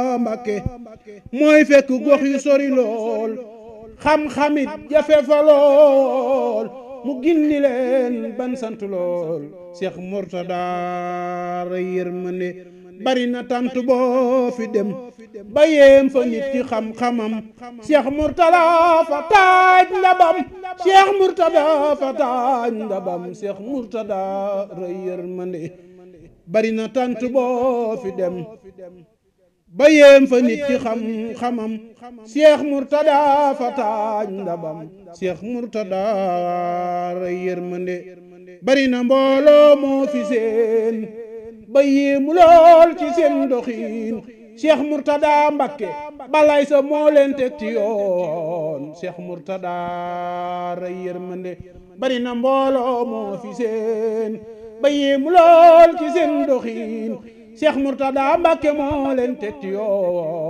Mbàkke mooy fekk gox yu sori lool xam-xamit jafe fa lool mu gindi leen ban sant lool Cheikh Mourtada ray yërmande bari na tant boo fi dem ba yéem fa nit ci xam-xamam Cheikh Mourtada fa taaj ndabam Cheikh Mourtada fa taaj ndabam Cheikh Mourtada ray yërmande bari na tant boo fi dem ba yéem fa nit ci xam-xamam Cheikh Mourtada fa taaj ndabam Cheikh Mourtada ray yërmande bari na mbooloo moo fi seen ba yéemu lool ci seen doxiin Cheikh Mourtada Mbakke balay sa moo leen teg ci yoon Cheikh Mourtada ray yërmande bari na mbooloo moo fi seen ba yéemu lool ci seen doxiin Cheikh Mourtada Mbakke moo leen teg ci yoon